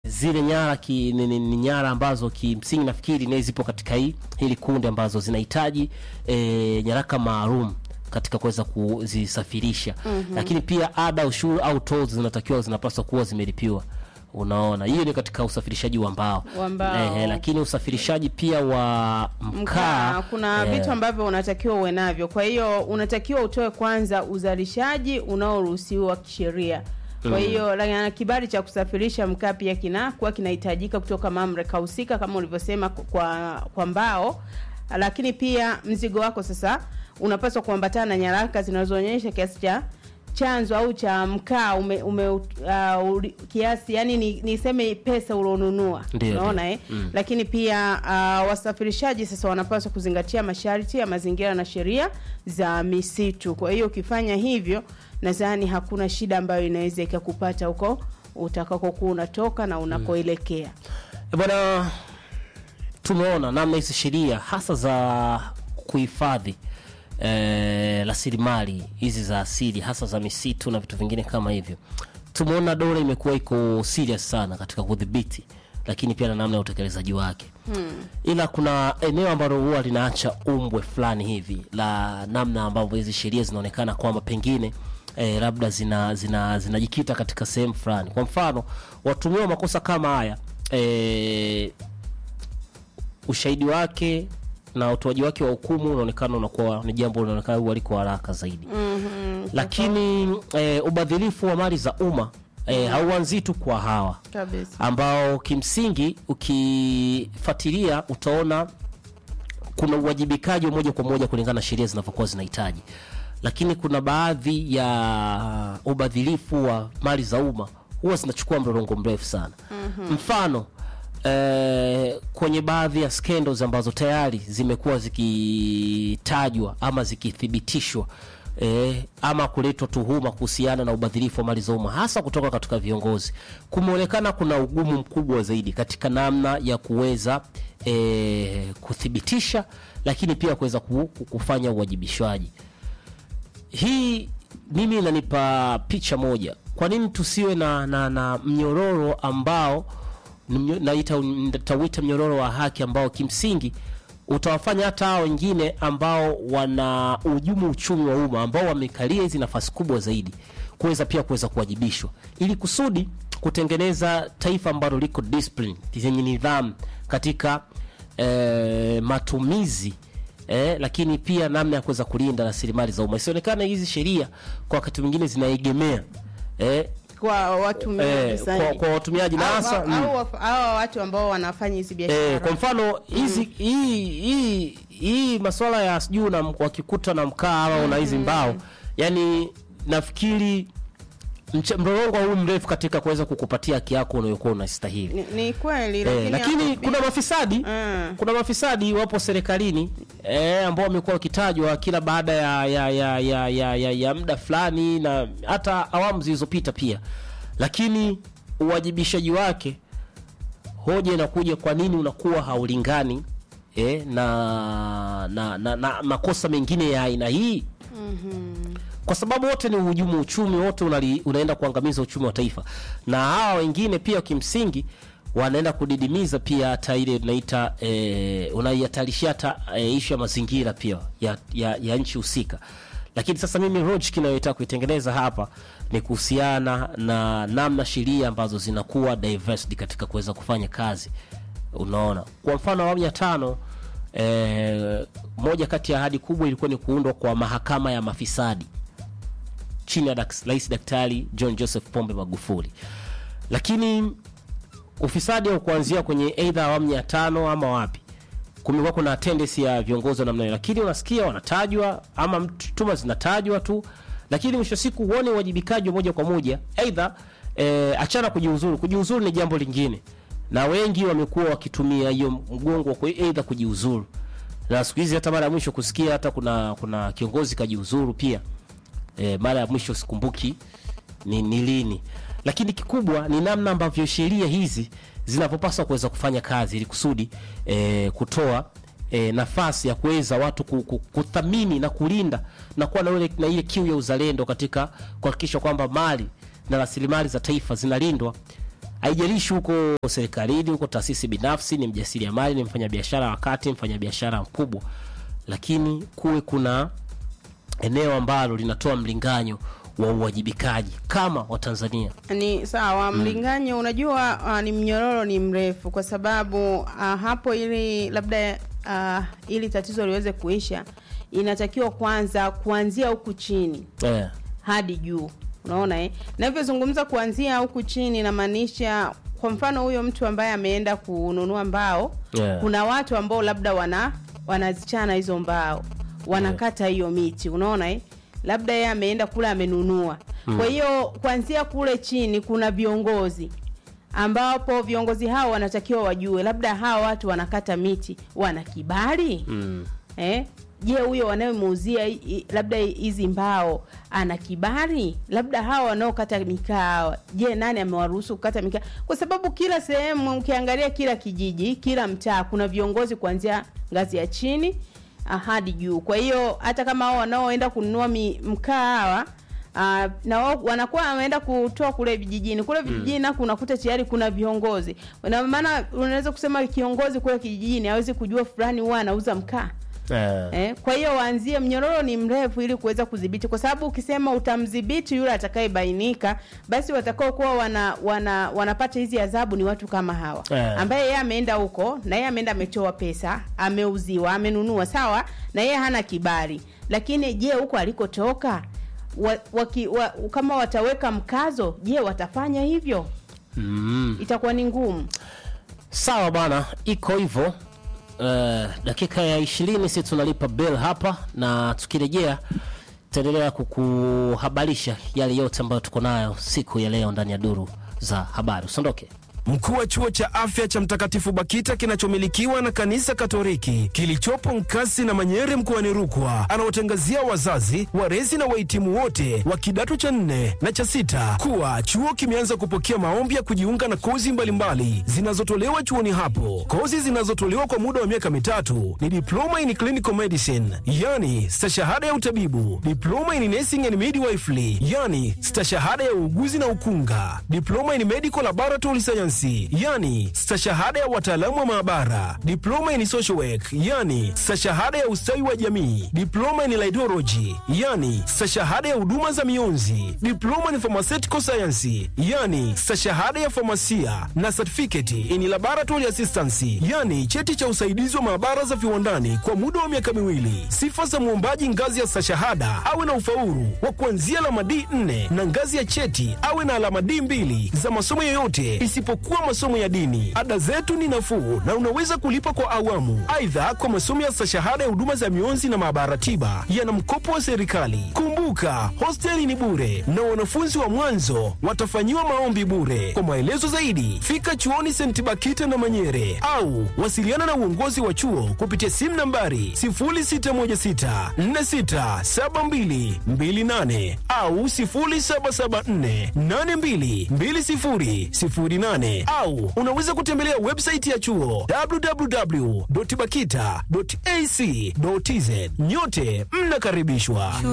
zile nyara ki, ni, ni, ni nyara ambazo kimsingi nafikiri naye zipo katika hii hili kundi ambazo zinahitaji e, nyaraka maalum katika kuweza kuzisafirisha mm-hmm. lakini pia ada ushuru au tolls zinatakiwa zinapaswa kuwa zimelipiwa unaona hiyo ni katika usafirishaji wa mbao Wa mbao. Ehe, lakini usafirishaji pia wa mkaa mkaa kuna eh, vitu ambavyo unatakiwa uwe navyo kwa hiyo unatakiwa utoe kwanza uzalishaji unaoruhusiwa kisheria kwa hiyo mm. kibali cha kusafirisha mkaa pia kinakuwa kinahitajika kutoka mamlaka husika kama ulivyosema kwa kwa mbao lakini pia mzigo wako sasa unapaswa kuambatana na nyaraka zinazoonyesha kiasi cha chanzo au cha mkaa ume, ume uh, uli- kiasi yani ni, niseme pesa ulionunua Ndio, unaona ndio. eh? mm. lakini pia uh, wasafirishaji sasa wanapaswa kuzingatia masharti ya mazingira na sheria za misitu kwa hiyo ukifanya hivyo nadhani hakuna shida ambayo inaweza ikakupata huko utakakokuwa unatoka na unakoelekea E bwana, tumeona namna hizi sheria hasa za kuhifadhi eh, rasilimali hizi za asili hasa za misitu na vitu vingine kama hivyo. Tumeona dola imekuwa iko serious sana katika kudhibiti, lakini pia na namna ya utekelezaji wake hmm. Ila kuna eneo ambalo huwa linaacha umbwe fulani hivi la namna ambavyo hizi sheria zinaonekana kwamba pengine eh, labda zina zina zinajikita katika sehemu fulani. Kwa mfano, watumiwa makosa kama haya eh, ushahidi wake na utoaji wake wa hukumu unaonekana unakuwa ni jambo linaonekana huwa liko haraka zaidi mm-hmm. lakini eh, ubadhilifu wa mali za umma eh, hauanzii tu kwa hawa kabisa ambao kimsingi ukifuatilia utaona kuna uwajibikaji wa moja kwa moja kulingana na sheria zinavyokuwa zinahitaji lakini kuna baadhi ya ubadhilifu wa mali za umma huwa zinachukua mlolongo mrefu sana mm-hmm. mfano eh, kwenye baadhi ya scandals ambazo tayari zimekuwa zikitajwa ama zikithibitishwa eh, ama kuletwa tuhuma kuhusiana na ubadhirifu wa mali za umma hasa kutoka katika viongozi, kumeonekana kuna ugumu mkubwa zaidi katika namna ya kuweza eh, kuthibitisha, lakini pia kuweza ku- ku- kufanya uwajibishwaji. Hii mimi inanipa picha moja, kwa nini tusiwe na, na, na mnyororo ambao ni mnyo- naita nitauita mnyororo wa haki ambao kimsingi utawafanya hata hao wengine ambao wana ujumu uchumi wa umma ambao wamekalia hizi nafasi kubwa zaidi kuweza pia kuweza kuwajibishwa ili kusudi kutengeneza taifa ambalo liko discipline zenye nidhamu katika eh, matumizi eh, lakini pia namna ya kuweza kulinda rasilimali za umma isionekane hizi sheria kwa wakati mwingine zinaegemea eh, kwa watumiaji eh, sana. kwa, kwa watumiaji na Au- hasa au- mm. au waf- hawa watu ambao wanafanya hizi Eh, biashara kwa mfano hizi hii hii hii masuala ya sijui na wakikuta na mkaa ama una hizi mbao yani nafikiri mche- mlolongo huu mrefu katika kuweza kukupatia haki yako unayokuwa unastahili ni, ni kweli Eh, lakini hapo- kuna mafisadi Mm. kuna mafisadi wapo serikalini eh, ambao wamekuwa wakitajwa kila baada ya ya ya ya, ya, ya, ya muda fulani na hata awamu zilizopita pia, lakini uwajibishaji wake, hoja inakuja, kwa nini unakuwa haulingani eh, na, na, na, na makosa mengine ya aina hii kwa sababu wote ni uhujumu uchumi, wote unali, unaenda kuangamiza uchumi wa taifa, na hawa wengine pia kimsingi wanaenda kudidimiza pia hata ile tunaita e, unaihatarishia hata e, ishu ya mazingira pia ya, ya, ya nchi husika. Lakini sasa mimi logic inayotaka kuitengeneza hapa ni kuhusiana na namna sheria ambazo zinakuwa diversity katika kuweza kufanya kazi. Unaona, kwa mfano awamu ya tano e, moja kati ya ahadi kubwa ilikuwa ni kuundwa kwa mahakama ya mafisadi chini ya dak- Rais Daktari John Joseph Pombe Magufuli, lakini ufisadi au kuanzia kwenye aidha awamu ya tano ama wapi, kumekuwa kuna tendency ya viongozi wa namna hiyo, lakini unasikia wanatajwa ama tuma zinatajwa tu, lakini mwisho wa siku huone uwajibikaji wa moja kwa moja, aidha e, achana kujiuzuru. Kujiuzuru ni jambo lingine, na wengi wamekuwa wakitumia hiyo mgongo kwa aidha kujiuzuru, na siku hizi hata mara ya mwisho kusikia hata kuna kuna kiongozi kajiuzuru pia e, mara ya mwisho sikumbuki ni, ni lini, lakini kikubwa ni namna ambavyo sheria hizi zinavyopaswa kuweza kufanya kazi ili kusudi e, kutoa e, nafasi ya kuweza watu ku- ku- kuthamini na kulinda na kuwa na ile, na ile kiu ya uzalendo katika kuhakikisha kwamba mali na rasilimali za taifa zinalindwa haijalishi huko serikalini, huko taasisi binafsi, ni mjasiriamali, ni mfanyabiashara wa kati, mfanyabiashara mkubwa, lakini kuwe kuna eneo ambalo linatoa mlinganyo wa uwajibikaji kama Watanzania. ni sawa mlinganyo unajua uh, ni mnyororo ni mrefu kwa sababu uh, hapo ili labda uh, ili tatizo liweze kuisha inatakiwa kwanza kuanzia huku chini Eh, hadi juu unaona eh? navyozungumza kuanzia huku chini inamaanisha kwa mfano huyo mtu ambaye ameenda kununua mbao Yeah. kuna watu ambao labda wana wanazichana hizo mbao wanakata hiyo miti unaona eh? labda yeye ameenda kule amenunua kwa hiyo kuanzia kule chini kuna viongozi ambapo viongozi hao wanatakiwa wajue labda hawa watu wanakata miti wana kibali mm, eh? je huyo wanayemuuzia hi- hi- labda hizi mbao ana kibali labda hawa wanaokata mikaa hawa je nani amewaruhusu kukata mikaa kwa sababu kila sehemu ukiangalia kila kijiji kila mtaa kuna viongozi kuanzia ngazi ya chini ah, hadi juu kwa hiyo hata kama hao wanaoenda kununua mi- mkaa hawa Uh, na wao wanakuwa wameenda kutoa kule vijijini kule vijijini nako unakuta tayari kuna viongozi na maana unaweza kusema kiongozi kule kijijini hawezi kujua fulani huwa anauza mkaa eh, Eh, kwa hiyo waanzie, mnyororo ni mrefu ili kuweza kudhibiti, kwa sababu ukisema utamdhibiti yule atakayebainika, basi watakao kuwa wana, wana wanapata hizi adhabu ni watu kama hawa Eh. ambaye yeye ameenda huko na yeye ameenda ametoa pesa, ameuziwa, amenunua, sawa, na yeye hana kibali, lakini je, huko alikotoka wa, waki, wa, kama wataweka mkazo, je, watafanya hivyo? mm. Itakuwa ni ngumu. Sawa bana, iko hivyo. Uh, dakika ya ishirini si tunalipa bill hapa, na tukirejea tutaendelea kukuhabarisha yale yote ambayo tuko nayo siku ya leo ndani ya duru za habari. Usiondoke. Mkuu wa chuo cha afya cha Mtakatifu Bakita kinachomilikiwa na kanisa Katoliki kilichopo Nkasi na Manyere mkoani Rukwa anawatangazia wazazi, walezi na wahitimu wote wa kidato cha nne na cha sita kuwa chuo kimeanza kupokea maombi ya kujiunga na kozi mbalimbali zinazotolewa chuoni hapo. Kozi zinazotolewa kwa muda wa miaka mitatu ni diploma in clinical medicine, yani stashahada ya utabibu, diploma in nursing and midwifery, yani stashahada ya uuguzi na ukunga, diploma in medical laboratory science, yani stashahada ya wataalamu wa maabara, diploma in social work, yani stashahada ya ustawi wa jamii, diploma in laidology, yani stashahada ya huduma za mionzi, diploma in pharmaceutical science, yani stashahada ya famasia na certificate in laboratory assistance, yani cheti cha usaidizi wa maabara za viwandani kwa muda wa miaka miwili. Sifa za mwombaji ngazi ya stashahada awe na ufaulu wa kuanzia alama D4 na ngazi ya cheti awe na alama D2 za masomo yoyote isipokuwa masomo ya dini. Ada zetu ni nafuu na unaweza kulipa kwa awamu. Aidha, kwa masomo ya stashahada ya huduma za mionzi na maabara tiba yana mkopo wa serikali. Kumbuka, hosteli ni bure na wanafunzi wa mwanzo watafanyiwa maombi bure. Kwa maelezo zaidi, fika chuoni St. Bakita na Manyere au wasiliana na uongozi wa chuo kupitia simu nambari 0616467228 au 0774822008 au unaweza kutembelea website ya chuo www.bakita.ac.tz. Nyote mnakaribishwa.